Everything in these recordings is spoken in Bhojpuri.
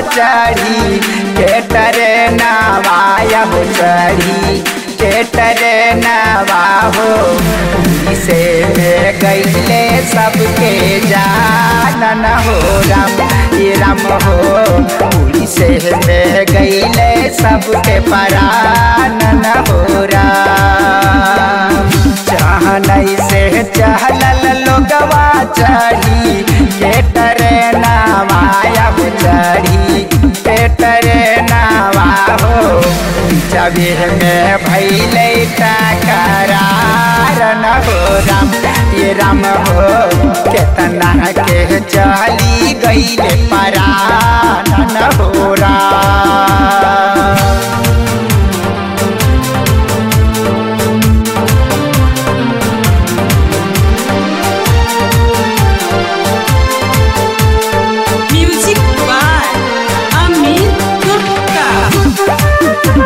चढ़ी के टरे नवाया हो चढ़ी के टरे नवा हो से में गईले सबके जानन हो राम ये राम हो से में गईले सबके परानन हो राम चाहनई से चहलल लोगवा चढ़ी के टरे नवाया हो चढ़ी के टरे नवा हो जबे में भैले टकरार न हो राम ये राम हो केतना के चली गईले परान न हो Ram Music by Amit Gupta.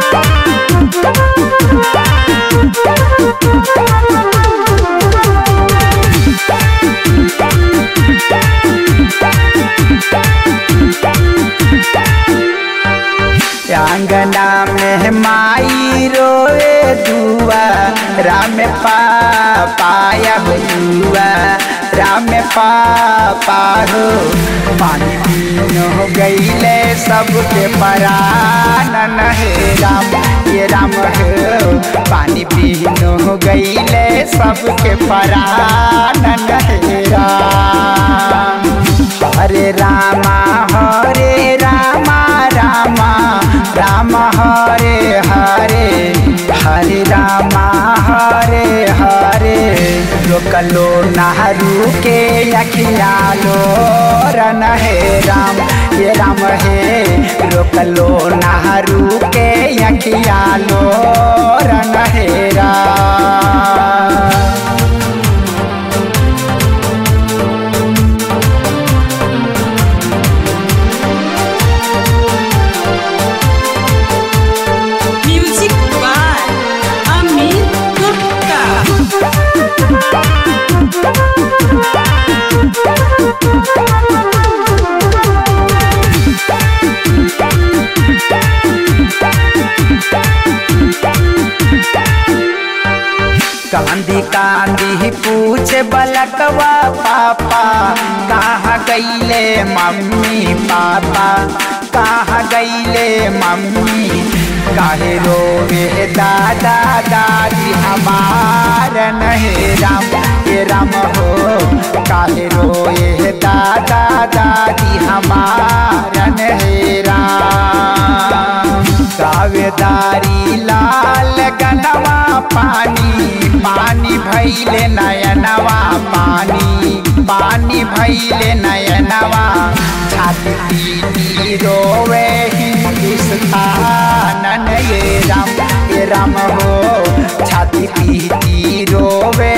अंगना में माई रोए दुआ राम पाया हो दुआ राम पापा हो पानी पीनो हो गईले सबके परान हे राम ये राम हो पानी पीनो हो गईले सबके परान हे राम हरे रामा हरे रामा रामा राम हरे हरे हरे रामा हरे हरे रोकलो नहरू के अखिया लो रन हे राम ये राम हे रोकलो नहरू के अखिया लो रन हे Ram Music by Amit Gupta. कांदी कांदी पूछे बलकवा पापा कहाँ गईले मम्मी पापा कहाँ गईले मम्मी काहे रोवे दादा दादी हमार नहीं राम ये राम हो काहे रोए दादा दादी हमार नहीं राम कावेदारी लाल गनवा पानी पानी भैले नयनवा पानी पानी भैले नयनवा छाती पीटी रोवे हिंदुस्तान ये राम ये राम हो छाती पीटी रोवे